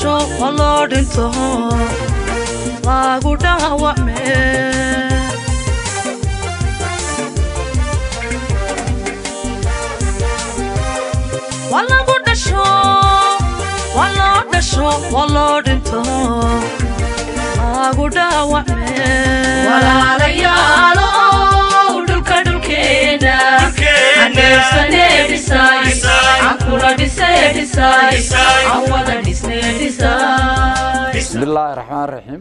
dhasho oo loo dhinto lagu dhaawacme waa lagu dhasho waa loo dhasho waa loo dhinto lagu dhaawacme walaalayaalo dhulka dhulkeena aneebsane dhisay ankula dhise dhisay awada dhisne dhisay bismillaahi raxmaan raxiim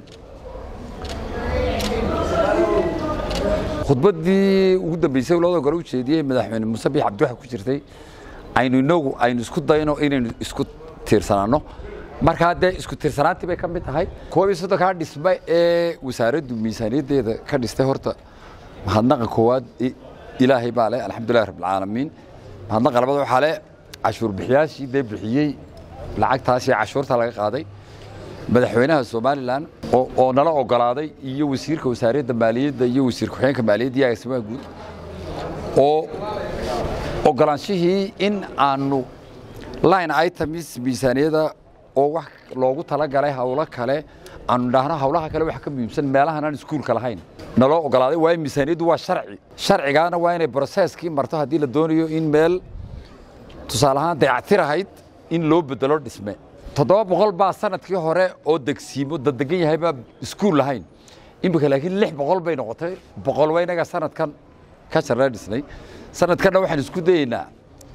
khudbaddii ugu dambeysay labada gole u jeediyey madaxweyne muuse biix cabdi waxa ku jirtay aynu inagu aynu isku dayno inaynu isku tiirsanaanno markaa dee isku tiirsanaantii bay ka mid tahay koob iyo soddonkaa dhisme ee wasaaraddu miisaaniyaddeeda ka dhistay horta mahadnaqa koowaad ilaahay baa leh alxamdulillahi rabbilcaalamiin mahadnaqa labada waxaa leh cashuur bixiyaashii dee bixiyey lacagtaas iyo cashuurta laga qaaday madaxweynaha somalilan oo nala ogolaaday iyo wasiirka wasaaradda maaliyadda iyo wasiir ku-xigeenka maaliyadda iyo agaasimaha guud oo ogolaanshihii in aanu line items miisaaniyada oo wax loogu talagalay hawlo kale aanu idhaahno hawlaha kale waxa ka muhiimsan meelahan aan iskuulka lahayn naloo ogolaaday waayo miisaaniyaddu waa sharci sharcigaana waa inay broseskii marto haddii la doonayo in meel tusaale ahaan dayactir ahayd in loo bedelo dhisme toddoba boqol baa sanadkii hore oo degsiimo dadegan yahay baa iskuul lahayn iminka laakiin lix boqol bay noqotay boqol waa inaga sanadkan ka jarna dhisnay sanadkanna waxaan isku dayeynaa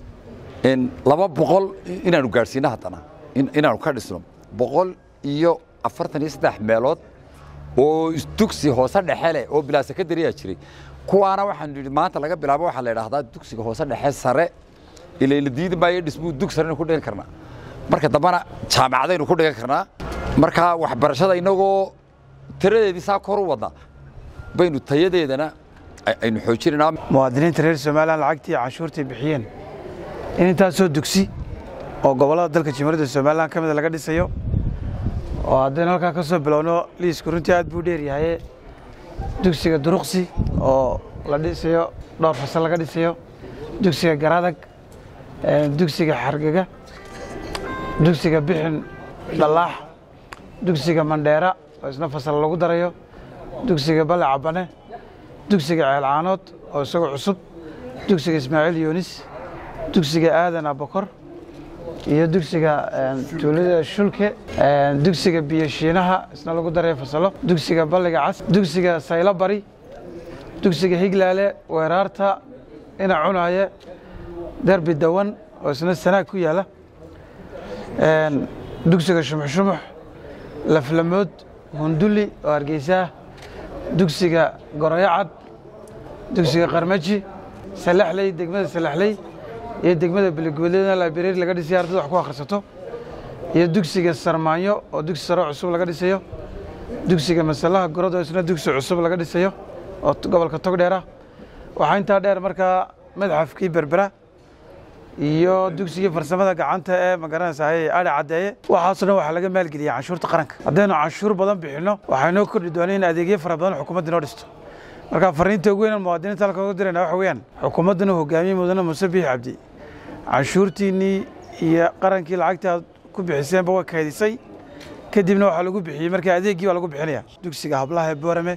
laba boqol inaanu gaadhsiino haddana inaanu ka dhisno boqol iyo afartan iyo saddex meelood oo dugsi hoose dhexe leh oo bilaa sekondariyaa jiray kuwaana waxaanu yidhi maanta laga bilaabo waxaa la idhahdaa dugsiga hoose dhexe sare ilaa la diidi maayo dhismuu dug sarena ku dhigan karnaa marka dambana jaamacadaynu ku dhigan karnaa marka waxbarashada inagoo tiradeedii saa kor u wadna baynu tayadeedana aynu xoojinaynaa muwaadiniinta reer somalilan lacagtii canshuurtay bixiyeen in intaasoo dugsi oo gobollada dalka jimhuriyadda somalilan ka mida laga dhisayo oo haddaynu halkaa ka soo bilowno liisku runtii aad buu dheeryahaye dugsiga duruqsi oo la dhisayo dhowr fasal laga dhisayo dugsiga garadag dugsiga xargega dugsiga bixin dhallaax dugsiga mandheera oo isna fasal lagu darayo dugsiga bale cabane dugsiga ceelcaanood oo isagoo cusub dugsiga ismaaciil yuunis dugsiga aadan abakor iyo dugsiga tuulada shulke dugsiga biyoshiinaha isna lagu darayo fasalo dugsiga balliga cas dugsiga saylo bari dugsiga higlaale weeraarta ina cunaaye derbi dawan oo isna sanaag ku yaala dugsiga shumuxshumux laflamood hunduli oo hargeysaah dugsiga goroyacad dugsiga qarmaji salaxley degmada salaxley iyo degmada beligooleedna laibrari laga dhisayo ardada wax ku akhrisato iyo dugsiga sarmaanyo oo dugsi saro cusub laga dhisayo dugsiga masalaha gorod oo isna dugsi cusub laga dhisayo oo gobolka togdheera waxaa intaa dheer markaa madxafkii berbera iyo dugsigii farsamada gacanta ee magaranaysaay adhi caddeeye waxaasoo dhan waxaa laga maalgeliyay canshuurta qaranka haddaynu canshuur badan bixinno waxaa inoo kordhi doona in adeegyo fara badan xukuumadda inoo dhisto marka fariinta ugu weyn muwaadiniinta halka uga dirayna waxa weeyaan xukuumaddana hogaamiye mudane muuse biix cabdi canshuurtiinnii iyo qarankii lacagtii aad ku bixiseenba way kaydisay kadibna waxaa lagu bixiyey marka adeeggii baa lagu bixinaya dugsiga hablaha ee boorame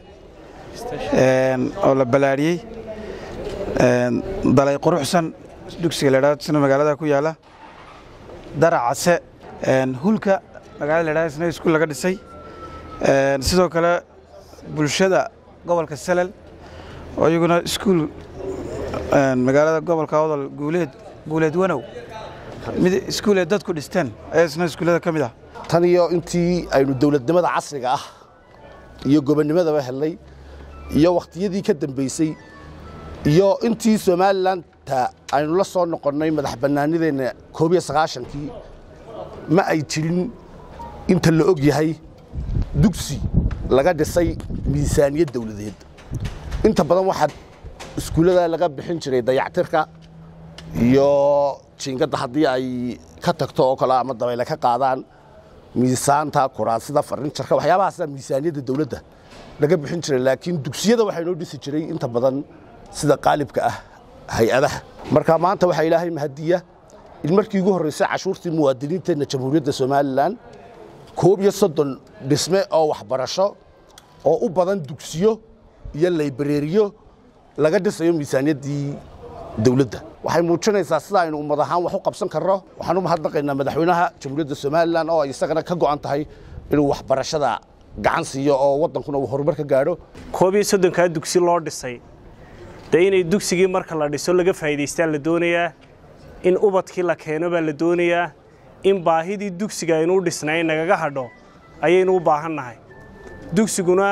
oo la balaariyey dalay quruxsan dugsiga la yidhahdo isna magaalada ku yaala daracase hulka magaalada la yidhahdo isna iskuul laga dhisay sidoo kale bulshada gobolka salel oo iyaguna iskuul magaalada gobolka odol guuleed guuleed wanow mid iskuul ee dadku dhisteen ayaa isna iskuullada ka mid ah tan iyo intii aynu dowladnimada casriga ah iyo gobonnimadaba helnay iyo wakhtiyadii ka dambeysay iyo intii somalilanta aynu la soo noqonnay madax bannaanideenna koob iyo sagaashankii ma ay jirin inta la og yahay dugsi laga dhisay miisaaniyad dawladeed inta badan waxaa iskuullada laga bixin jiray dayactirka iyo jiingadda haddii ay ka tagto oo kale ama dabayle ka qaadaan miisaanta kuraasida farnijarka waxyaabahaasa miisaaniyadda dawladda laga bixin jiray laakiin dugsiyada waxaa inoo dhisi jiray inta badan sida qaalibka ah hay-adaha marka maanta waxaa ilaahay mahadiya in markii ugu horreysay cashuurtii muwaadiniinteenna jamhuuriyadda somalilan koob iyo soddon dhisme oo waxbarasho oo u badan dugsiyo iyo laybareeriyo laga dhisayo miisaaniyaddii dawladda waxay muujinaysaa sida aynu ummad ahaan wax u qabsan karno waxaan u mahadnaqaynaa madaxweynaha jamhuuriyadda somalilan oo ay isagana ka go'an tahay inuu waxbarashada gacan siiyo oo waddankuna uu horumar ka gaadho koob iyo soddonkaa dugsi loo dhisay dee inay dugsigii marka la dhiso laga faa'iidaystaa la doonayaa in ubadkii la keeno baa la doonayaa in baahidii dugsiga aynu u dhisnay nagaga hadho ayaynu u baahan nahay dugsiguna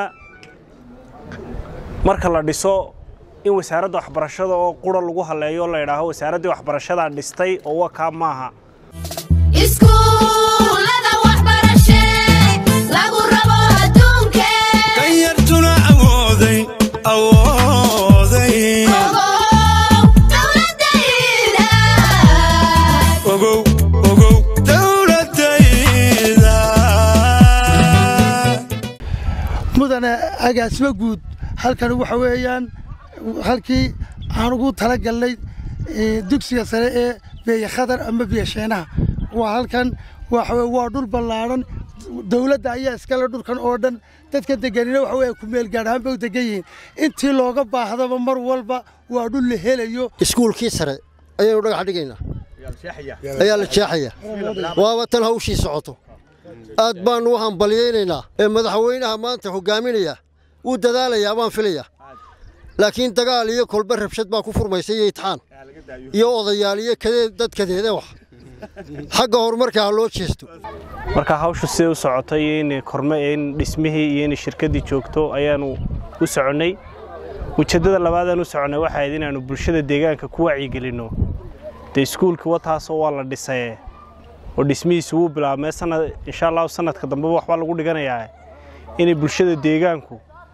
marka la dhiso in wasaaradda waxbarashada oo qura lagu halleeyo la idhaaho wasaaraddii waxbarashadaa dhistay oo wa kaa maaha iskuulada waxbarashe lagu rabo adduunke danyartuna awooday awooday ogow dowladayda ogow ogow dowladayda mudane agaasimo guud halkan waxa weeyaan halkii aan ugu talagalnay eh, dugsiga sare ee beeye khadar ama biye sheenaha waa halkan waxa weye waa dhul ballaadhan dowladda ayaa iskale dhulkan oo dhan dadka deganina waxa weye ku meel gaar ahaan bay u degan yihiin intii looga baahdaba mar walba waa dhul la helayo iskuulkii sare ayaynu dhagax dhigaynaa ayaa la jeexaya waaba tan hawshii socoto aad baannu u hambalyaynaynaa ee madaxweynaha maanta hogaaminaya wuu dadaalayaa baan filaya laakiin dagaal iyo kolba rabshad baa ku furmaysa iyo itixaan iyo odayaal iyo kadeed dad kadeede wax xagga horumarka ha loo jeesto marka hawshu siday u socotay iyo in korme in dhismihii iyo in shirkaddii joogto ayaanu u soconnay ujeeddada labaadaan u soconnay waxay ahayd inaannu bulshada deegaanka ku wacyigelinno dee iskuulka wataasoo waa la dhisaye oo dhismihiisu wuu bilaabmee sanad insha allahu sanadka dambeba waxbaa lagu dhiganayaa inay bulshada deegaanku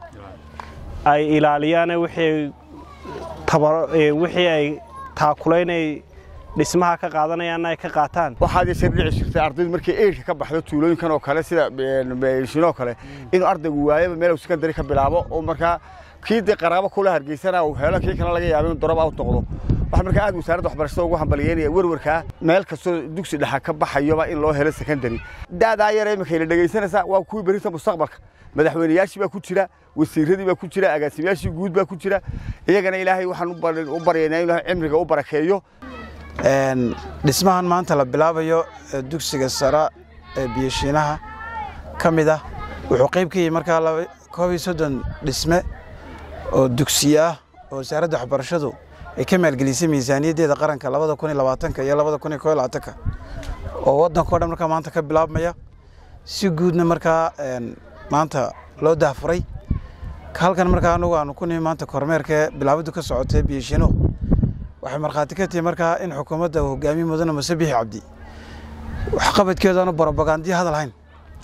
ay ilaaliyaane wixii ay tabar- ee, wixii ay taakulayn ay dhismaha ka qaadanayaanna ay ka qaataan waxaad yeeshee dhici jirtay ardaydu markay eyrka ka baxdo tuulooyinkan oo kale sida shinoo kale inuu ardaygu waayaba meel uu sekondari ka bilaabo oo markaa kii dee qaraabo kula hargeysana uu helo kii kalena laga yaabo inuu dorob out noqdo waxa markaa aad wasaaradda waxbarashada ugu hambalyeynaya werwarkaa meel kastoo dugsi dhexa ka baxayoba in loo helo sekondari daadaa yar imika ila dhegaysanaysaa waa kuwii berita mustaqbalka madaxweynayaashii baa ku jira wasiiradii baa ku jira agaasimayaashii guud baa ku jira iyagana ilaahay waxaan u bar- u baryaynaa inuu cimriga u barakeeyo Een, dhismahan maanta la bilaabayo ee dugsiga sare ee biyashiinaha ka mid ah wuxuu qayb ka yahay markaa laba- koob iyo soddon dhisme oo dugsiye ah oo wasaaradda waxbarashadu ay ka maalgelisay miisaaniyaddeeda qaranka labada kun iyo labaatanka iyo labada kun iyo koo iyo labaatanka oo waddanka o dhan markaa maanta ka bilaabmaya si guudna markaa een, maanta loo dahfuray halkan markaa anagu aanu ku nimi maanta kormeerka bilaabadu ka socotay biyashiinuhu waxay markhaati ka tihi markaa in xukuumadda uu hogaamiye mudane muse bixi cabdi waxqabadkeedu aanu borobagandiyo hadal hayn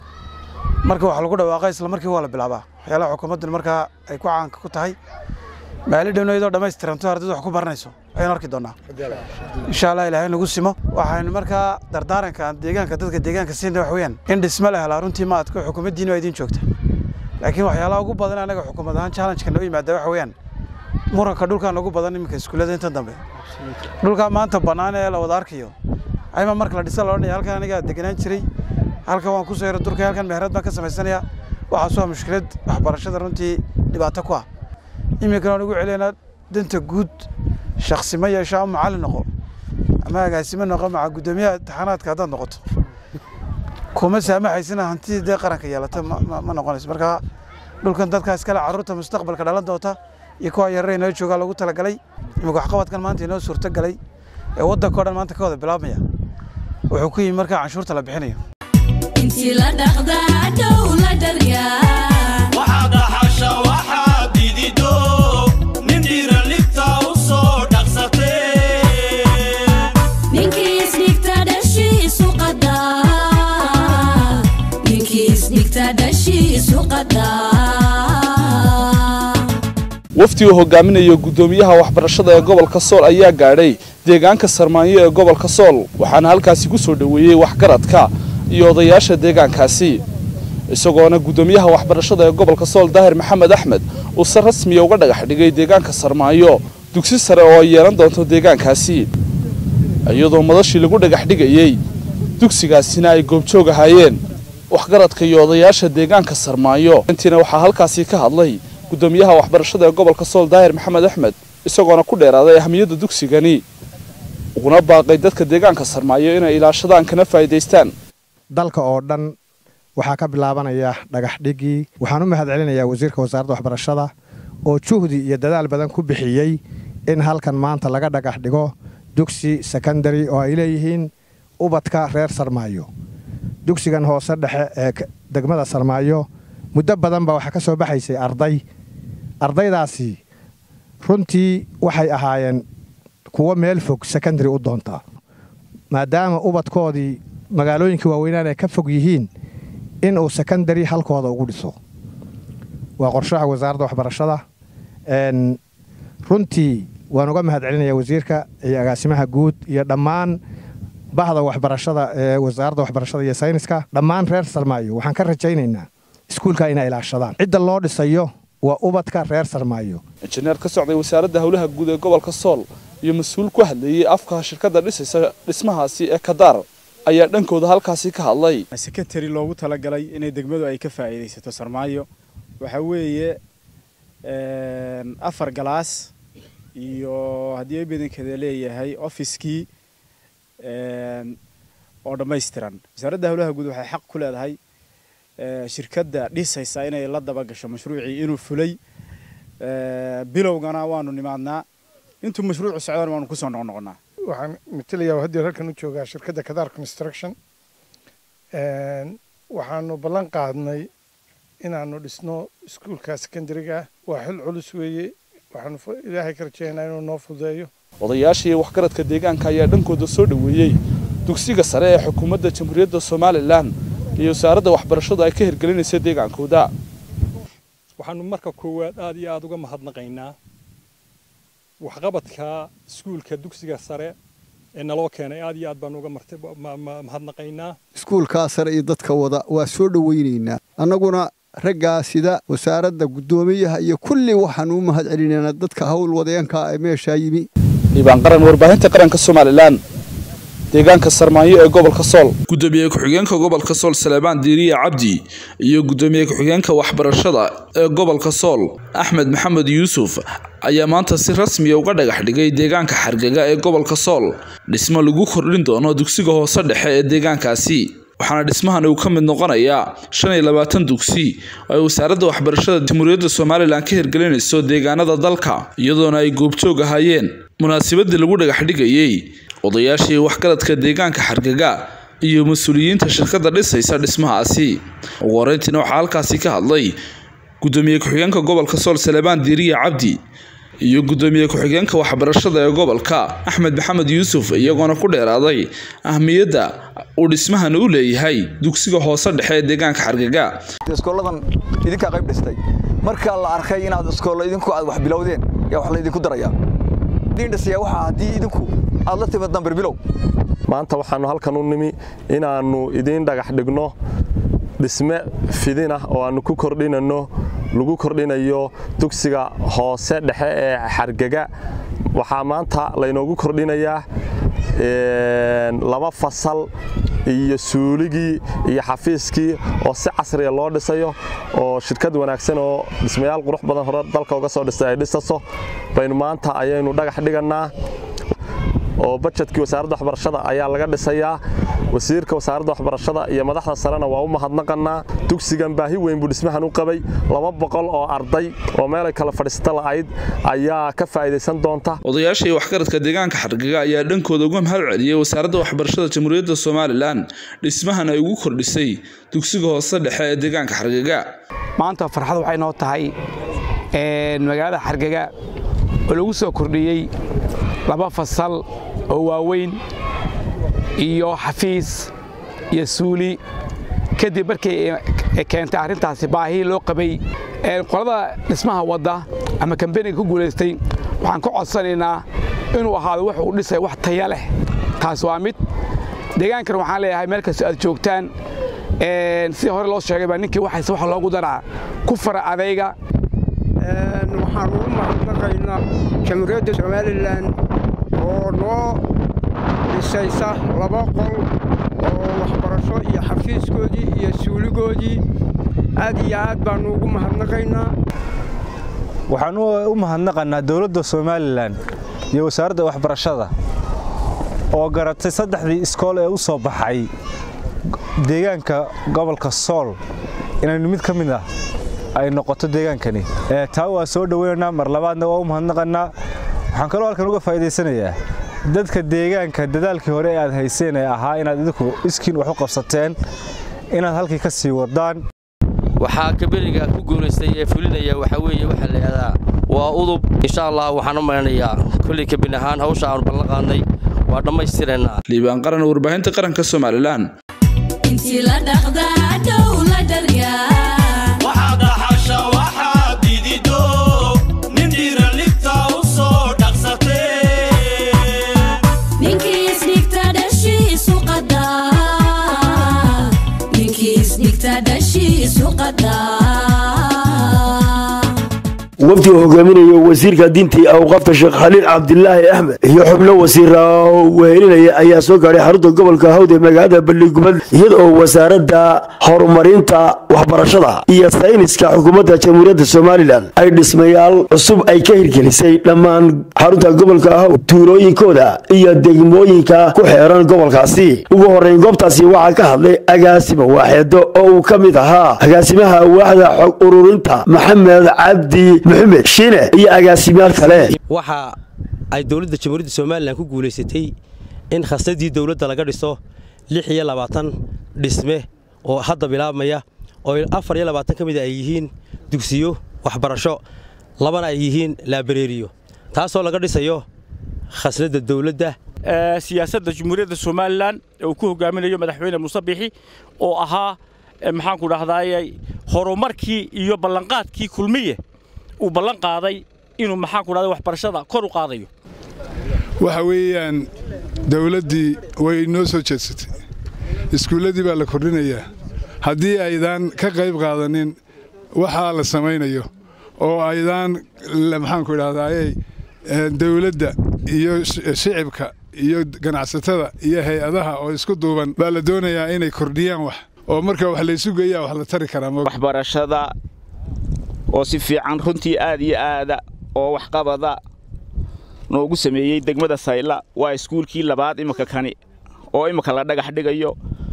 marka wax lagu dhawaaqa isla markii waa la bilaabaa waxyaalaha xukuumaddan markaa ay ku caanka ku tahay maali dhowna iyadoo dhammaystiranto ardaydu wax ku baranayso ayaynu arki doonaa insha allah ilaahay nagu simo waxaynu markaa dardaaranka aan deegaanka dadka deegaanka siinna wax weeyaan in dhisme la helaa runtii ma adko xukuumaddiina waa idiin joogta laakiin waxyaalaha ugu badan anaga xukuumad ahaan challenge-ka noo yimaada waxa weeyaan muranka dhulkaan ugu badan iminka iskuullada inta dambe dhulkaa maanta bannaan ee la wada arkayo ayma marka la dhisa la odhanaya halkan anigaa deganaan jiray halkan waan kusoo yara durkay halkan meherad baan ka samaysanayaa waxaas waa mushkilad waxbarashada runtii dhibaato ku ah iminkana waan ugu celiyanaa danta guud shaksi ma yeesho ama macallin noqo ama agaasimo noqo maca guddoomiyaha imtixaanaadka haddaad noqoto kuma saamaxaysina hantidii dee qaranka yeelata ma- ma ma noqonayso marka dhulkan dadkaa iskale carruurta mustaqbalka dhalan doonta iyo kuwa yarare inoo joogaa loogu talagalay imika waxqabadkan maanta inoo suurto galay ee waddanka o dhan maanta ka wada bilaabmaya wuxuu ku yimi markaa canshuurta la bixinayo intii la dhaqdaa dhow la dharyaa waxaa dhaxasha waxaa didido nin dhiira libta u soo dhaqsatee ninkii isdhigta dhashiisu qadaa ninkii isdhigta dhashiisu qadaa wafdi uu hogaaminayo guddoomiyaha waxbarashada ee gobolka sool ayaa gaadhay deegaanka sarmaanyo ee gobolka sool waxaana halkaasi ku soo dhoweeyey waxgaradka iyo odayaasha deegaankaasi isagoona guddoomiyaha waxbarashada ee gobolka sool daahir maxamed axmed uu si rasmiya uga dhagax dhigay deegaanka sarmaanyo dugsi sare oo ay yeelan doonto deegaankaasi iyadoo madashii lagu dhagax dhigayey dugsigaasina ay goobjoog ahaayeen waxgaradka iyo odayaasha deegaanka sarmaayo intiina waxaa halkaasi ka hadlay gudoomiyaha waxbarashada ee gobolka sool daahir maxamed axmed isagoona ku dheeraaday ahamiyadda dugsigani uguna baaqay dadka deegaanka sarmaayo inay ilaashadaan kana faa'iidaystaan dalka oo dhan waxaa ka bilaabanaya dhagax dhigii waxaan u mahad celinayaa wasiirka wasaaradda waxbarashada oo juhdi iyo dadaal badan ku bixiyey in halkan maanta laga dhagax dhigo dugsi sekondari oo ay leeyihiin ubadka reer sarmaayo dugsigan hoose dhexe ee degmada sarmaayo muddo badan baa waxaa ka soo baxaysay arday ardaydaasi runtii waxay ahaayeen kuwo meel fog sekondari u doontaa maadaama ubadkoodii magaalooyinka waaweynaan ay ka fog yihiin in uu sekondari halkooda ugu dhiso waa qorshaha wasaaradda waxbarashada runtii waan uga mahad celinayaa wasiirka iyo agaasimaha guud iyo dhammaan bahda waxbarashada ee wasaaradda waxbarashada iyo sayniska dhammaan reer sarmaayo waxaan ka rajaynaynaa iskuulka inay ilaashadaan cidda loo dhisayo waa ubadka reer sarmaayo injineer ka socday wasaaradda howlaha guud ee gobolka sool iyo mas-uul ku hadlayey afka shirkadda dhisaysa dhismahaasi ee kadaar ayaa dhankooda halkaasi ka hadlay sekretary loogu talagalay inay degmadu ay ka faa'iidaysato sarmaayo waxaa weeye afar galaas iyo haddii ay badankeeda leeyahay ofiskii oo dhammaystiran wasaaradda howlaha guud waxay xaq ku leedahay shirkadda dhisaysa inay la daba gasho mashruucii inuu fulay bilowgana waanu nimaadnaa intuu mashruucu socdaan waanu kusoo noqnoqonaa waxaan matelayaa haddii halkan u joogaa shirkadda kadaar construction waxaanu ballan qaadnay inaanu dhisno iskuulka secondariga waa xil culus weeye waxaanu ilaahay ka rajeynayaa inuu noo fududeeyo odayaasha iyo waxgaradka deegaanka ayaa dhankooda soo dhoweeyey dugsiga sare ee xukuumadda jamhuuriyadda somalilan iyo wasaaradda waxbarashadu ay ka hirgelinaysa deegaankooda waxaanu marka koowaad aad iyo aad uga mahadnaqaynaa waxqabadka iskuulka dugsiga sare ee naloo keenay aad iyo aad baanu uga mahadnaqaynaa iskuulkaa sare iyo dadka wada waa soo dhowaynaynaa annaguna raggaa sida wasaaradda guddoomiyaha iyo kulli waxaanu u mahad celinaynaa dadka howl wadeenka ee meeshaa yimi dhiibaan qaran warbaahinta qaranka somalilan deegaanka sarmaayo ee gobolka sool gudoomiye ku-xigeenka gobolka sool saleebaan diiriye cabdi iyo gudoomiye ku-xigeenka waxbarashada ee gobolka sool axmed maxamed yuusuf ayaa maanta si rasmiya uga dhagax dhigay deegaanka xargaga ee gobolka sool dhismo lagu kordhin doono dugsiga hoose dhexe ee deegaankaasi waxaana dhismahan uu ka mid noqonayaa shan iyo labaatan dugsi oo ay wasaaradda waxbarashada jamhuuriyadda somalilan ka hirgelinayso deegaanada dalka iyadoona ay goobjoog ahaayeen munaasabadii lagu dhagax dhigayey odayaashii waxgaradka deegaanka xargaga iyo mas-uuliyiinta shirkadda dhisaysa dhismahaasi ugu horeyntiina waxaa halkaasi ka hadlay gudoomiye ku-xigeenka gobolka sool saleebaan diiriye cabdi iyo gudoomiye ku-xigeenka waxbarashada ee gobolka axmed maxamed yuusuf iyagoona ku dheeraaday ahmiyadda uu dhismahan u leeyahay dugsiga hoose dhexe ee deegaanka xargaga iskooladan idinkaa qayb dhistay marka la arkay inaad iskoolo idinku aad wax bilowdeen yaa wax laydinku darayaa idin dhisaya waxaa haddii idinku aad la timid dambar bilow maanta waxaannu halkan u nimi inaannu idiin dhagax dhigno dhisme fidin ah oo aannu ku kordhinanno lagu kordhinayo dugsiga hoose dhexe ee xargaga waxaa maanta laynoogu kordhinayaa laba fasal iyo suuligii iyo xafiiskii oo si casriya loo dhisayo oo shirkad wanaagsan oo dhismayaal qurux badan hore dalka uga soo dhistay ay dhisaso baynu maanta ayaynu dhagax dhigannaa oo bajetkii wasaaradda waxbarashada ayaa laga dhisayaa wasiirka wasaaradda waxbarashada iyo madaxda sarena waa u mahadnaqannaa dugsigan baahi weyn buu dhismahan u qabay laba boqol oo arday oo meelay kala fadhiisata la'ayd ayaa ka faa'iidaysan doonta odayaasha iyo waxgaradka deegaanka xargaga ayaa dhankooda uga mahad celiyey wasaaradda waxbarashada jamhuuriyadda somalilan dhismahan ay ugu kordhisay dugsiga hoose dhexe ee deegaanka xargaga maanta farxad waxay noo tahay magaalada xargaga oo lagu soo kordhiyey laba fasal oo waaweyn iyo xafiis iyo suuli kadib markii keentay arrintaasi baahii loo qabay qolada dhismaha wadda ama kambeniga ku guulaystay waxaan ka codsanaynaa inuu ahaado wax uu dhisay wax taya leh taas waa mid deegaankan waxaan leeyahay meel kastoo aad joogtaan sidii hore loo sheegay baa ninkii waxayse wax loogu daraa ku fara adayga waxaan ugu mahadnaqaynaa jamhuuriyadda somalilan oo noo dhisaysa laba qol oo waxbarasho iyo xafiiskoodii iyo suuligoodii aad iyo aad baannu ugu mahadnaqaynaa waxaan u mahadnaqannaa dowladda somalilan iyo wasaaradda waxbarashada oo garatay saddexdii iskool ee u soo baxay deegaanka gobolka sool inaynu mid ka mid ah ay noqoto deegaankani taa waa soo dhoweynaynaa mar labaadna waa u mahadnaqannaa waxaan kaloo halkan uga faa'iidaysanayaa dadka deegaanka dadaalkii hore ee aad hayseen ee ahaa inaad idinku iskiin wax u qabsateen inaad halkii ka sii wadaan waxaa kaberiga ku guulaystay ee fulinaya waxaa weeye waxaa la yidhahdaa waa udub insha allah waxaan u malanayaa kolley kabin ahaan hawsha aanu ballan qaadnay waa dhammaystiraynaa liibaan qaran warbaahinta qaranka somalilan intii la dhaqdaa dhow la dharyaa waxaad dhaxasha waxaad didido nin dhiiran libta u soo dhaqsatee ninkii isdhigta dhashiisu qadaa ninkii isdhigta dhashiisu qadaa wafdi uu hogaaminayo wasiirka diinta iyo awqaafta sheekh khaliil cabdilaahi axmed iyo xubno wasiira wehelinaya ayaa soo gaadhay xarunta gobolka hawd ee magaalada balligubad iyada oo wasaaradda horumarinta waxbarashada iyo sayniska xukuumadda jamhuuriyadda somalilan ay dhismayaal cusub ay ka hirgelisay dhammaan xarunta gobolka hawd tuulooyinkooda iyo degmooyinka ku xeeran gobolkaasi ugu horreyn goobtaasi waxaa ka hadlay agaasima waaxeedo oo uu ka mid ahaa agaasimaha waaxda xog ururinta maxamed cabdi maxamed shiine iyo agaasimayaal kale waxa ay dowladda jamhuuriyadda somalilan ku guulaysatay in khasnadii dowladda laga dhiso lix iyo labaatan dhisme oo hadda bilaabmaya oo afar iyo labaatan ka mid ay yihiin dugsiyo waxbarasho labana ay yihiin laabareeriyo taasoo laga dhisayo khasnadda dowladda siyaasadda jamhuuriyadda somalilan ee uu ku hogaaminayo madaxweyne muuse biixi oo ahaa maxaanku dhahdaayey horumarkii iyo ballanqaadkii kulmiye uu ballan qaaday inuu maxaanku dhahday waxbarashada kor u qaadayo waxa weeyaan dawladdii way noo soo jeedsatay iskuulladii baa la kordhinayaa haddii aydaan ka qayb qaadanin waxaa la samaynayo oo aydaan maxaanku idhahdaayey dawladda iyo shicibka iyo ganacsatada iyo hay-adaha oo isku duuban baa la doonayaa inay kordhiyaan wax oo marka wax laysu geeyaa wax la tari karaa waxbarashada oo si fiican runtii aad iyo aada oo waxqabada noogu sameeyey degmada sayla waa iskuulkii labaad imika kani oo imika la dhagax dhigayo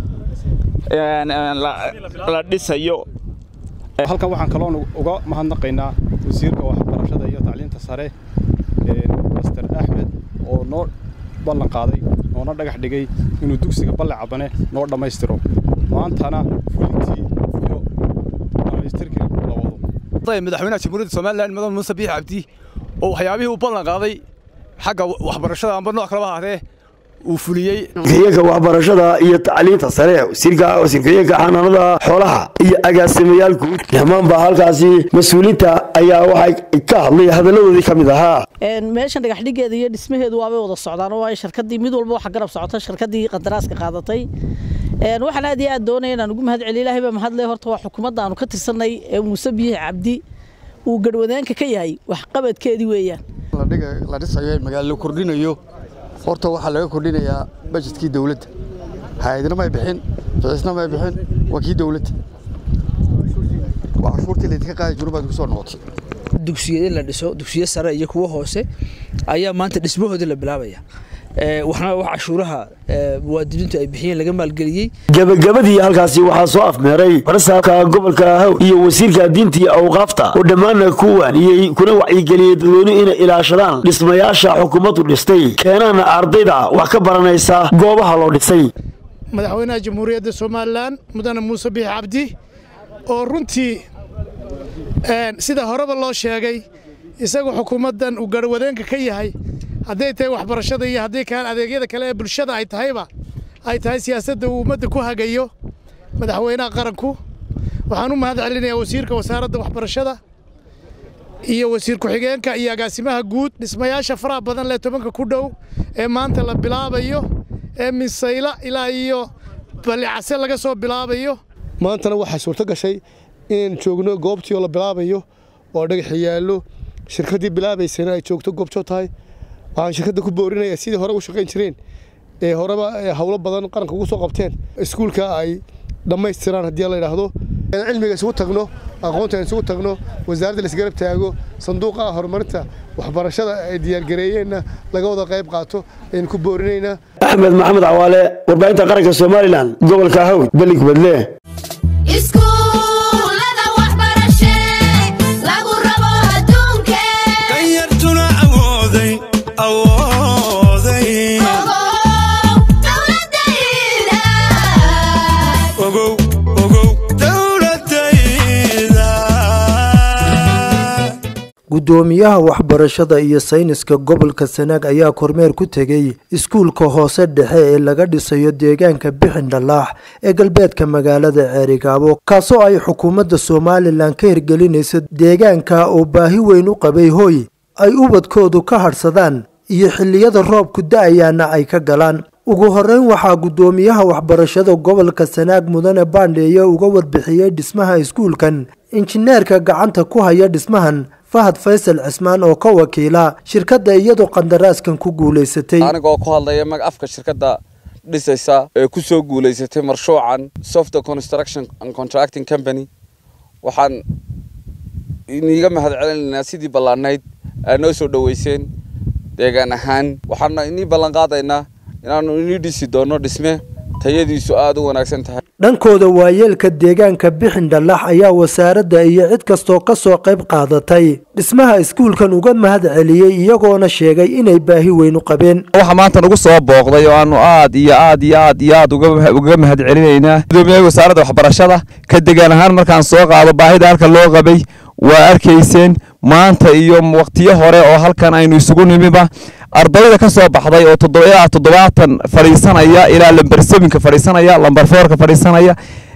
la dhisayo halkan waxaan kaloon uga mahadnaqaynaa wasiirka waxbarashada iyo tacliinta sare master axmed oo noo ballan qaaday noona dhagax dhigay inuu dugsiga balle cabane noo dhammaystiro maantana fulintii iyo dhammaystirkii la wado madaxweynaha jamhuuriyadda somalilan mudan muuse biix cabdi oo waxyaabihii uu ballan qaaday xagga waxbarashada amba nooc kaleba ahaatee uu fuliyey wasiirka waxbarashada iyo tacliinta sare wasiirka wasiirka xanaanada xoolaha iyo agaasimayaal guud dhammaanba halkaasi mas-uuliinta ayaa waxay ka hadlay hadalladoodii ka mid ahaa meeshan dhagaxdhigeeda iyo dhismaheedu waabay wada socdaan oo ay shirkadii mid walba waxa garab socota shirkadii qandaraaska qaadatay waxaan aad iyo aad doonaya inaan ugu mahad celiyo ilaahay baa mahadle horta waa xukuumadda aanu ka tirsanay ee muuse biixi cabdi uu garhwadaanka ka yahay waxqabadkeedii weeyaan la dhisayo ee magaalo la kordhinayo horta waxaa laga kordhinayaa bajetkii dowladda hay-adna may bixin bicisna may bixin waa kii dowladda waa cashuurtii laydinka qaadi jiru baad ku soo noqotay dugsiyada la dhiso dugsiyo sare iyo kuwo hoose ayaa maanta dhismahoodii la bilaabaya waxna wax cashuuraha muwaadiniintu ay bixiyeen laga maalgeliyey gabagabadii halkaasi waxaa soo afmeeray barasaabka gobolka haw iyo wasiirka diinta iyo awqaafta oo dhammaanna ku waaniyey kuna wacyigeliyey dadweynuhu inay ilaashadaan dhismayaasha xukuumaddu dhistay keenaana ardayda wax ka baranaysa goobaha loo dhisay madaxweynaha jamhuuriyadda somalilan mudane muuse biix cabdi oo runtii sida horeba loo sheegay isagu xukuumaddan uu garhwadeenka ka yahay hadday tahay waxbarashada iyo haddii kale adeegyada kale ee bulshada ay tahayba ay tahay siyaasadda uu ummadda ku hagayo madaxweynaha qaranku waxaan u mahad celinayaa wasiirka wasaaradda waxbarashada iyo wasiir ku-xigeenka iyo agaasimaha guud dhismayaasha faraha badan lee tobanka ku dhow ee maanta la bilaabayo ee misayla ilaa iyo balicase laga soo bilaabayo maantana waxaa suurto gashay inaynu joogno goobtii oo la bilaabayo oo dhagaxi yaallo shirkaddii bilaabaysana ay joogto goobjoog tahay waxaan shirkadda ku boorinayaa sidii hore u shaqayn jireen ee horeba howlo badan qaranka ugu soo qabteen iskuulka ay dhammaystiraan haddii la yidhaahdo cilmiga isugu tagno aqoonta isugu tagno wasaaradda laisgarab taago sanduuqa horumarinta waxbarashada ay diyaargareeyeenna laga wada qayb qaato aynu ku boorinaynaa axmed maxamed cawaale warbaahinta qaranka somalilan gobolka hawd belig badle iskuulada waxbarashe lagu rabo adduunke danyartuna awooday awooday ogow ogow dowladayda gudoomiyaha waxbarashada iyo sayniska gobolka sanaag ayaa kormeer ku tegey iskuulka hoose dhexe ee laga dhisayo deegaanka bixin dhallaax ee galbeedka magaalada ceerigaabo kaasoo ay xukuumadda somalilan ka hirgelinayso deegaanka oo baahi weyn u qabay hooy ay ubadkoodu ka hadhsadaan iyo xilliyada roobku da-ayaana ay ka galaan ugu horeyn waxaa gudoomiyaha waxbarashada gobolka sanaag mudane baandheeye uga warbixiyey dhismaha iskuulkan injineerka gacanta ku haya dhismahan fahad faysal cismaan oo ka wakiila shirkadda iyadoo qandaraaskan ku guulaysatay anigoo ku hadlaya mag afka shirkadda dhisaysa ee ku soo guulaysatay marshuucan software construction and contracting company waxaan iniga mahad celinaynaa sidii ballaanayd aad noo soo dhoweyseen deegaan ahaan waxaana inii ballan qaadaynaa inaanu inii dhisi doono dhisme tayadiisu aada u wanaagsan tahay dhankooda waayeelka deegaanka bixin dhallax ayaa wasaaradda iyo cid kastoo ka soo qayb qaadatay dhismaha iskuulkan uga mahad celiyey iyagoona sheegay inay baahi weyn u qabeen waxaa maanta nagu soo booqday oo aanu aad iyo aad iyo aad iyo aad uga mahad celinaynaa gudoomiyaha wasaaradda waxbarashada ka degaan ahaan markaan soo qaado baahida halka loo qabay waa arkayseen maanta iyo waqtiyo hore oo halkan aynu isugu nimiba ardayda ka soo baxday oo ilaa toddobaatan fadhiisanaya ilaa lamber seminka fadhiisanaya lamber foorka fadhiisanaya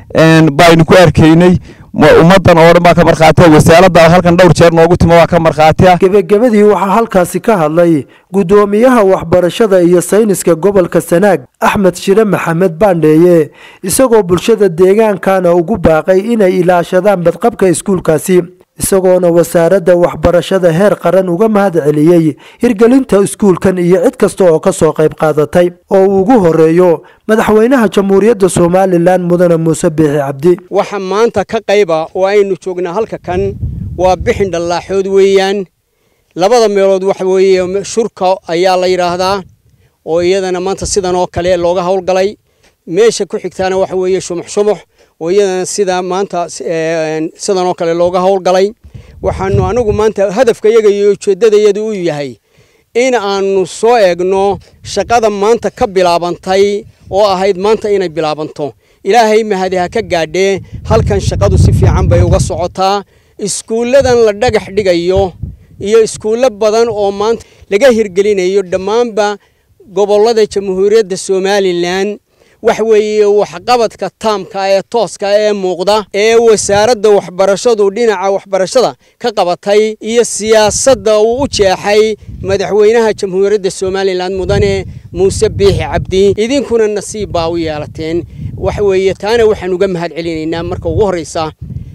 baynu ku arkaynay ummadan oo dhan baa ka markhaatiya wasaaradda halkan dhowr jeer noogu timo waa ka markhaatiya gebagabadii waxaa halkaasi ka hadlay gudoomiyaha waxbarashada iyo sayniska gobolka sanaag axmed shire maxamed baandheeye isagoo bulshada deegaankana ugu baaqay inay ilaashadaan badqabka iskuulkaasi isagoona wasaaradda waxbarashada heer qaran uga mahad celiyey hirgelinta iskuulkan iyo cid kasta oo ka soo qayb qaadatay oo uu ugu horeeyo madaxweynaha jamhuuriyadda somalilan mudane muuse biixi cabdi waxa maanta ka qayba oo aynu joognaa halka kan waa bixin dhallaaxood weeyaan labada meelood waxa weeye shurka ayaa la yidhaahdaa oo iyadana maanta sidan oo kale looga howlgalay meesha ku xigtaana waxa weeye shumux shumux oo iyadana sida maanta sidan oo kale looga howlgalay waxaanu anigu maanta hadafkayaga iyo ujeeddadayada u yahay in aanu soo eegno shaqada maanta ka bilaabantay oo ahayd maanta inay bilaabanto ilaahay mahadi ha ka gaadhee halkan shaqadu si fiican bay uga socotaa iskuulladan la dhagax dhigayo iyo iskuullo badan oo maanta laga hirgelinayo dhammaanba gobollada jamhuuriyadda somalilan wax weeye waxqabadka taamka ee tooska ee muuqda ee wasaaradda waxbarashadu dhinaca waxbarashada ka qabatay iyo siyaasadda uu u jeexay madaxweynaha jamhuuriyadda somalilan mudane muuse biixi cabdi idinkuna nasiib baa u yeelateen wax weeye taana waxaan uga mahad celinaynaa marka ugu horreysa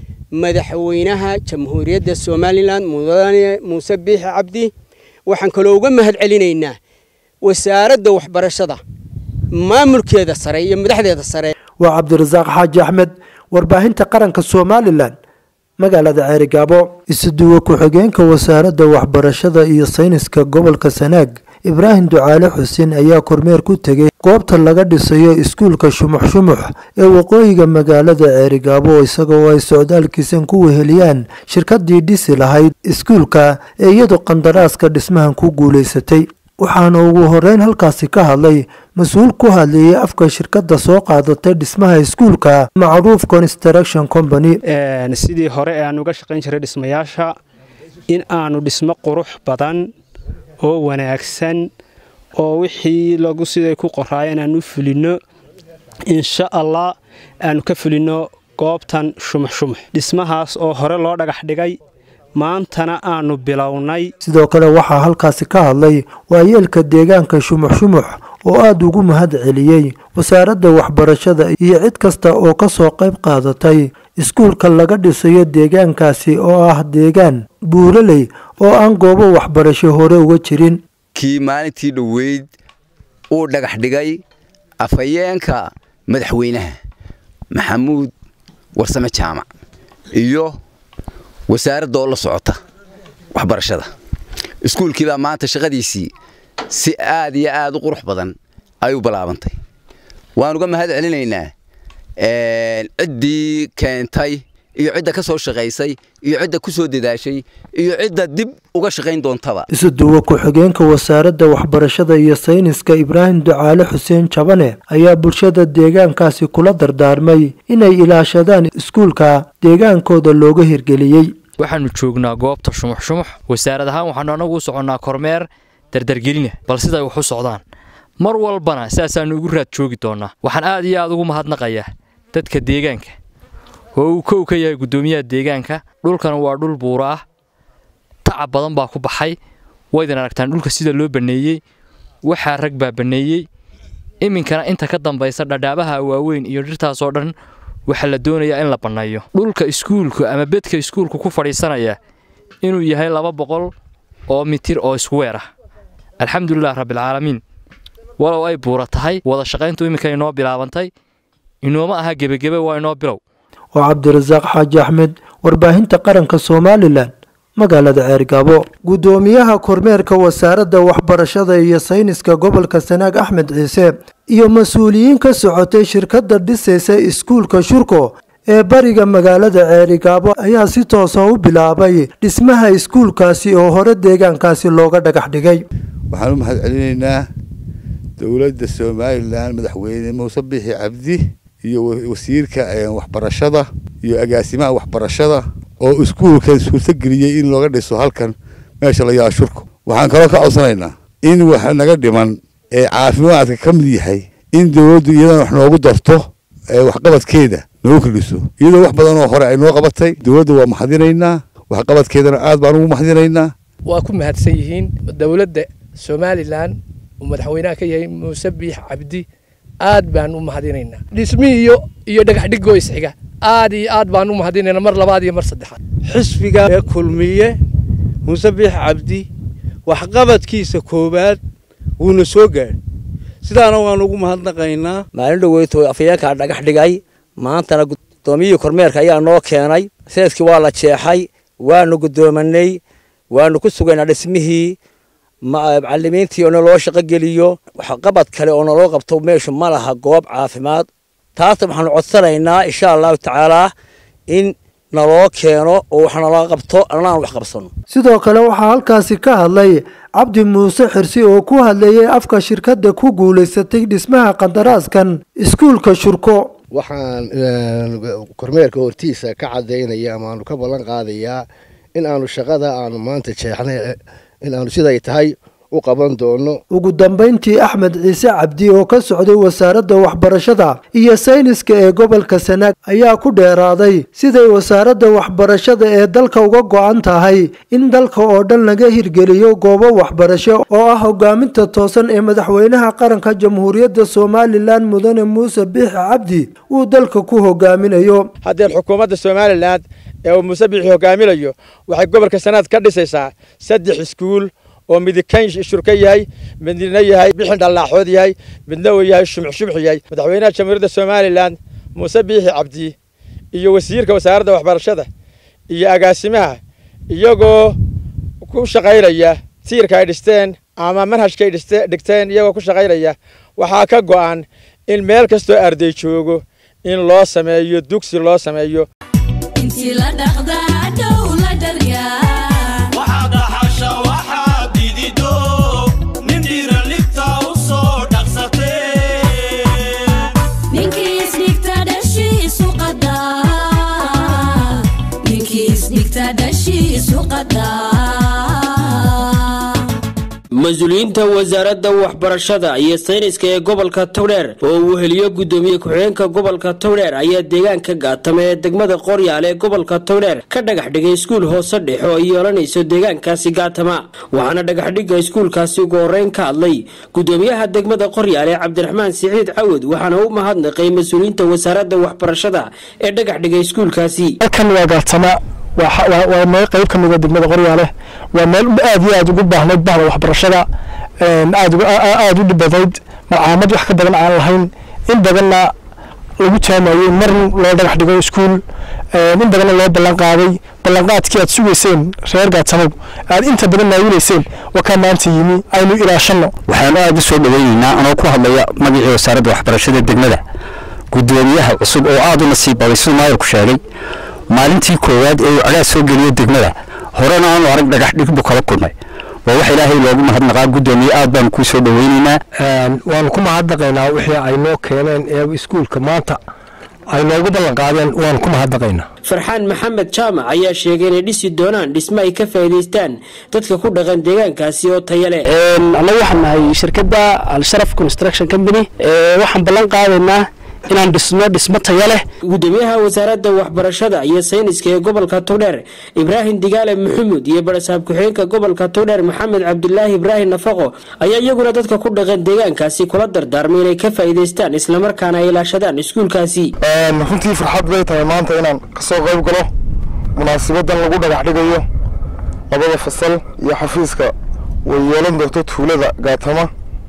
madaxweynaha jamhuuriyadda somalilan mudane muuse biixi cabdi waxaan kaloo uga mahad celinaynaa wasaaradda waxbarashada maamulkeeda sare iyo madaxdeeda sare waa cabdirasaaq xaaji axmed warbaahinta qaranka somalilan magaalada ceerigaabo isuduwe ku-xigeenka wasaaradda waxbarashada iyo sayniska gobolka sanaag ibraahim ducaale xuseen ayaa kormeer ku tegey goobta laga dhisayo iskuulka shumux shumux ee waqooyiga magaalada ceerigaabo isagoo ay socdaalkiisan ku weheliyaan shirkadii dhisi lahayd iskuulka ee iyadu qandaraaska dhismahan ku guulaysatay waxaana ugu horeyn halkaasi ka hadlay mas-uul ku hadlayay afka shirkadda soo qaadatay dhismaha iskuulka macruuf construction company sidii hore ee aan uga shaqayn jiray dhismayaasha in aanu dhismo qurux badan oo wanaagsan oo wixii lagu siday ku qoraayeen aan u fulinno insha allah aanu ka fulinno goobtan shumux shumux dhismahaas oo hore loo dhagax dhigay maantana aanu bilownay sidoo kale waxaa halkaasi ka hadlay waayeelka deegaanka shumux shumux oo aada ugu mahad celiyey wasaaradda waxbarashada iyo cid kasta oo ka soo qayb qaadatay iskuulka laga dhisayo deegaankaasi oo ah deegaan buuraley oo aan goobo waxbarasho hore uga jirin kii maalintii dhoweyd uu dhagax dhigay afhayeenka madaxweynaha maxamuud warsame jaamac iyo wasaaradda oo la socota waxbarashada iskuulkii baa maanta shaqadiisii si aad iyo aad u qurux badan ay u bilaabantay waan uga mahad celinaynaa ciddii keentay iyo cidda ka soo shaqaysay iyo cidda ku soo dadaashay iyo cidda dib uga shaqayn doontaba isuduwa ku-xigeenka wasaaradda waxbarashada iyo sayniska ibraahim ducaale xuseen jabane ayaa bulshada deegaankaasi kula dardaarmay inay ilaashadaan iskuulka deegaankooda looga hirgeliyey waxaannu joognaa goobta shumux shumux wasaarad ahaan waxaannu annagu u soconnaa kormeer dardargelina bal siday wax u socdaan mar walbana sidaasaannu ugu raad joogi doonnaa waxaan aad iyo aad ugu mahadnaqayaa dadka deegaanka oo uu kow ka yahay guddoomiyaha deegaanka dhulkan waa dhul buura ah tacab badan baa ku baxay waydan aragtaan dhulka sida loo banneeyey waxaa rag baa banneeyey iminkana inta ka dambaysa dhadhaabaha waaweyn iyo dhirtaasoo dhan waxaa la doonayaa in la banneeyo dhulka iskuulka ama bedka iskuulku ku fadhiisanaya inuu yahay laba boqol oo mitir oo iskuweer ah alxamdulilah rabbilcaalamiin walow ay buura tahay wada shaqayntu iminka inoo bilaabantay inooma aha gebagebe waa inoo bilow oo cabdirasaaq xaaji axmed warbaahinta qaranka somalilan magaalada ceergaabo guddoomiyaha kormeerka wasaaradda waxbarashada iyo sayniska gobolka sanaag axmed ciise iyo mas-uuliyiin ka socotay shirkadda dhisaysa iskuulka shurko ee bariga magaalada ceerigaabo ayaa si toosa u bilaabay dhismaha iskuulkaasi oo hore deegaankaasi looga dhagax dhigay waxaan u mahad celinaynaa dowladda somalilan madaxweyne muuse bixi cabdi iyo wasiirka waxbarashada iyo agaasimaha waxbarashada oo iskuulkan suurtageliyey in looga dhiso halkan meesha la yaha shurku waxaan kaloo ka codsanaynaa in wax naga dhiman ee caafimaadka ka mid yahay in dowladdu iyadana wax noogu darto waxqabadkeeda noogu kordhiso iyadoo wax badan oo hore ay noo qabatay dowladda waa mahadinaynaa waxqabadkeedana aad baan ugu mahadinaynaa waa ku mahadsan yihiin dowladda somalilan uu madaxweynaha ka yahay muuse biix cabdi aad baan u mahadinaynaa dhismihii iyo iyo dhagax dhigoo isxiga aad iyo aad baan u mahadinaynaa mar labaad iyo mar saddexaad xisbiga ee kulmiye muuse biix cabdi waxqabadkiisa koowaad wuuna soo gaadhay sidaana waan ugu mahadnaqaynaa maalin dhoweyto afayeenkaa dhagax dhigay maantana guddoomiyihii kormeerka ayaa noo keenay seeskii waa la jeexay waanu guddoomanay waanu ku sugaynaa dhismihii macalimiintii oo naloo shaqo geliyo waxqabad kale oo naloo qabto meeshu ma laha goob caafimaad taasna waxaanu codsanaynaa insha allahu tacaalaa in naloo keeno oo wax naloo qabto annaan wax qabsano sidoo kale waxaa halkaasi ka hadlay cabdi muuse xirsi oo ku hadlayay afka shirkadda ku guulaysatay dhismaha qandaraaskan iskuulka shurko waxaan kormeerka hortiisa ka cadaynaya ama aanu ka ballan qaadayaa in aanu shaqada aanu maanta jeexnay in aanu siday tahay u qaban doono ugu dambayntii axmed ciise cabdi oo ka socday wasaaradda waxbarashada iyo sayniska ee gobolka sanaag ayaa ku dheeraaday siday wasaaradda waxbarashada ee dalka uga go-an tahay in dalka oo dhan laga hirgeliyo goobo waxbarasho oo ah hogaaminta toosan ee madaxweynaha qaranka jamhuuriyadda somalilan mudane muuse biixi cabdi uu dalka ku hogaaminayo haddeen xukuumadda somalilan ee uu muuse biixi hogaaminayo waxay gobolka sanaad ka dhisaysaa saddex iskuul oo midikayn shurka yahay midna yahay bixin dhallaaxood yahay midna uu yahay shumux shumux yahay madaxweynaha jamhuuriyadda somalilan muuse biixi cabdi iyo wasiirka wasaaradda waxbarashada iyo agaasimaha iyagoo ku shaqaynaya tiirka ay dhisteen ama manhajkaay dhigteen iyagoo ku shaqaynaya waxaa ka go'an in meel kastoo arday joogo in loo sameeyo dugsi loo sameeyo intii la dhaqdaa dhow la dharyaa mas-uuliyiinta wasaaradda waxbarashada iyo sayniska ee gobolka towdheer oo uu heliyo guddoomiye ku-xigeenka gobolka towdheer ayaa deegaanka gaatama ee degmada qoryaale ee gobolka towdheer ka dhagax dhigay iskuul hoose dhexe oo ay yeelanayso deegaankaasi gaatama waxaana dhagaxdhigga iskuulkaasi ugu horeyn ka hadlay guddoomiyaha degmada qoryaale cabdiraxmaan siciid cawad waxaana u mahadnaqay mas-uuliyiinta wasaaradda waxbarashada ee dhagax dhigay iskuulkaasi waa meel qayb ka mida degmada qoryaale waa meel aad iyo aad ugu baahnayd bahda waxbarashada aada u dhibadayd macaamad wax ka badan aan lahayn in badanna lagu taamayey mar loo dhagax dhigo iskuul in badanna loo ballan qaaday ballanqaadkii aad sugayseen reer gaatamaw aad inta badan naawilayseen waa kaa maanta yimi aynu ilaashanno waxaanu aada u soo dhaweyneynaa anoo ku hadlaya magacii wasaaradda waxbarashada degmada guddoomiyaha cusub oo aada u nasiib baday siduu maayarku sheegay maalintii koowaad ee uu cagaad soo geliyo degmada horena aanu arag dhagax dhig buu kala kulmay waa wax ilaahay loogu mahadnaqaa guddoomiye aad baanu kuu soo dhaweyneynaa waanu ku mahadnaqaynaa wixii ay noo keeneen ee iskuulka maanta ay noogu ballan qaadeen waanu ku mahadnaqaynaa farxaan maxamed jaamac ayaa sheegay inay dhisi doonaan dhismo ay ka faa'iidaystaan dadka ku dhaqan deegaankaasi oo taya leh annagu waxaan nahay shirkadda al-sharaf construction company waxaan ballan qaadaynaa inaan dhisno dhismo taya leh gudoomiyaha wasaaradda waxbarashada iyo sayniska ee gobolka togdheer ibraahim digaale maxamuud iyo barasaab ku-xigeenka gobolka togdheer maxamed cabdulaahi ibraahim nafaqo ayaa iyaguna dadka ku dhaqan deegaankaasi kula dardaarmay inay ka faa'iidaystaan islamarkaana ay ilaashadaan iskuulkaasi runtii farxad bay tahay maanta inaan kasoo qayb galo munaasibadan lagu dhagax dhigayo labada fasal iyo xafiiska way yeelan doonto tuulada gaatama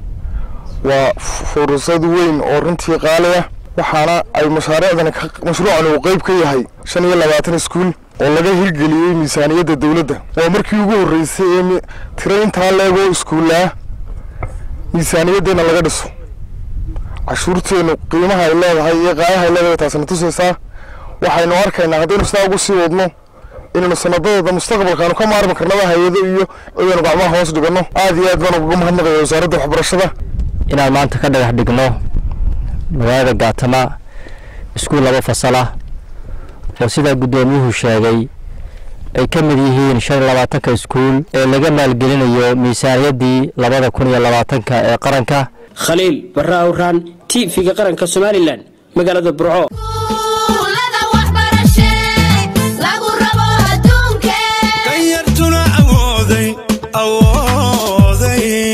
waa fursad weyn oo runtii qaali ah waxaana ay mashaariicdani mashruucan uu qayb ka yahay shan iyo labaatan iskuul oo laga hirgeliyey miisaaniyadda dowladda waa markii ugu horreysay ee tiro intaa leegoo iskuullaa miisaaniyaddeena laga dhiso cashuurteennu qiimaha ay leedahay iyo qaayaha ay leedahay taasina tusaysaa waxaynu arkaynaa haddaynu sidaa ugu sii wadno inaynu sanadadooda mustaqbalkaanu ka maarmi karnaba hay-ado iyo cidaynu gacmaha hoos dhiganno aad iyo aad baan uga mahadnaqaya wasaaradda waxbarashada inaan maanta ka dhagax dhigno magaalada gaatama iskuul laba fasal ah oo sidaa guddoomiyuhu sheegay ay ka mid yihiin shan iyo labaatanka iskuul ee laga maalgelinayo miisaaniyaddii labada kun iyo labaatanka ee qaranka khaliil barre awraan t v-ga qaranka somalilan magaalada burco danyartuna awooday awooday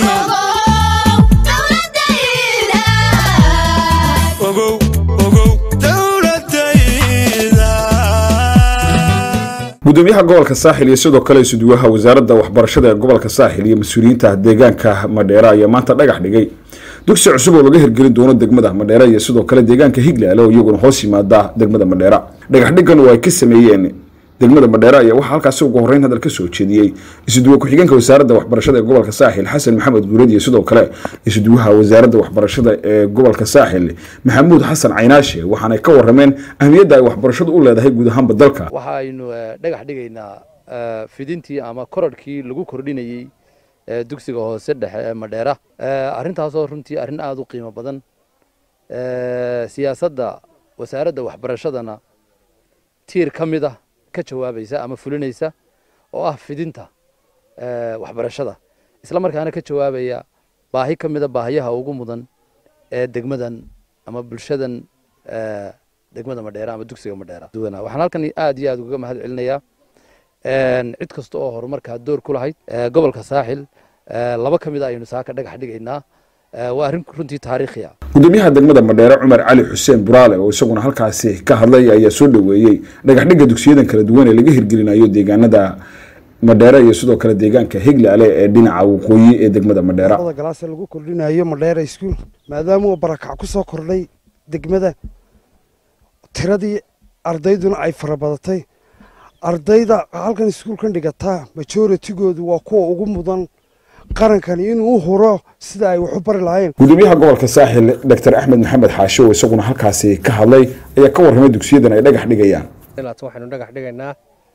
ogow ogow dowladayda gudoomiyaha gobolka saaxil iyo sidoo kale isuduwaha wasaaradda waxbarashada ee gobolka saaxil iyo mas-uuliyiinta deegaanka madheera ayaa maanta dhagax dhigay dugsi cusub oo laga hirgelin doono degmada madheera iyo sidoo kale deegaanka higlaale oo iyaguna hoos yimaada degmada madheera dhagax dhigan oo ay ka sameeyeen degmada madheera ayaa waxaa halkaasi ugu horreyn hadal ka soo jeediyey isuduwa ku-xigeenka wasaaradda waxbarashada ee gobolka saaxil xasan maxamed guureed iyo sidoo kale isuduwaha wasaaradda waxbarashada ee gobolka saaxil maxamuud xasan caynaashe waxaanay ka warameen ahmiyadda ay waxbarashadu u leedahay guud ahaanba dalka waxa aynu dhagax dhigaynaa fidintii ama korodhkii lagu kordhinayey dugsiga hoose dhexe ee madheera arrintaasoo runtii arrin aada u qiimo badan siyaasadda wasaaradda waxbarashadana tiir ka mid ah ka jawaabaysa ama fulinaysa oo ah fidinta waxbarashada isla markaana ka jawaabaya baahi ka mida baahiyaha ugu mudan ee degmadan ama bulshadan degmada madheera ama dugsiga madheera waxaan halkan aad iyo aad uga mahad celinayaa cid kasta oo horumarkaa door ku lahayd gobolka saaxil laba ka mid a aynu saaka dhagax dhigaynaa waa arrin runtii taariikhi ah gudoomiyaha degmada madheere cumar cali xuseen buraale oo isaguna halkaasi ka hadlay ayaa soo dhoweeyey dhagax dhigga dugsiyadan kala duwan ee laga hirgelinayo deegaanada madheere iyo sidoo kale deegaanka higlaale ee dhinaca waqooyi ee degmada madheera galaase lagu kordhinayo madheera iskuul maadaama uu barakac ku soo kordhay degmada tiradii ardayduna ay farabadatay ardayda halkan iskuulkan dhigataa majooritigoodu waa kuwa ugu mudan qarankani inuu u huro sida ay wax u bari lahayn gudoomiyaha gobolka saaxil dr axmed maxamed xaashe oo isaguna halkaasi ka hadlay ayaa ka warramay dugsiyadan ay dhagax dhigayaan waxaynu dhagax dhigaynaa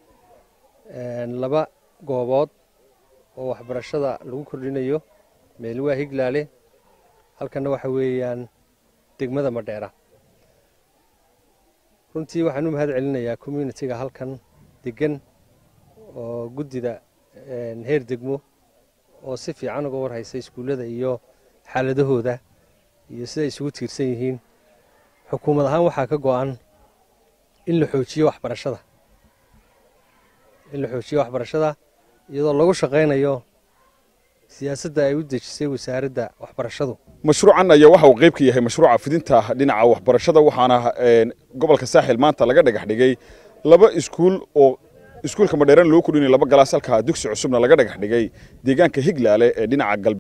laba goobood oo waxbarashada lagu kordhinayo meel waa higlaale halkanna waxa weeyaan degmada madheera runtii waxaan u mahad celinayaa communitiga halkan degan oo guddida heer degmo oo si fiican uga warhaysa iskuullada iyo xaaladahooda iyo siday isugu tiirsan yihiin xukuumad ahaan waxaa ka go-an in la xoojiyo waxbarashada in la xoojiyo waxbarashada iyadoo lagu shaqaynayo siyaasadda ay u dejisay wasaaradda waxbarashadu mashruucan ayaa waxa uu qayb ka yahay mashruuca fidinta dhinaca waxbarashada waxaana gobolka saaxil maanta laga dhagax dhigay laba iskuul oo iskuulka madheeran loo kordhinay laba galaas halka dugsi cusubna laga dhagax dhigay deegaanka higlaale ee dhinaca galbeed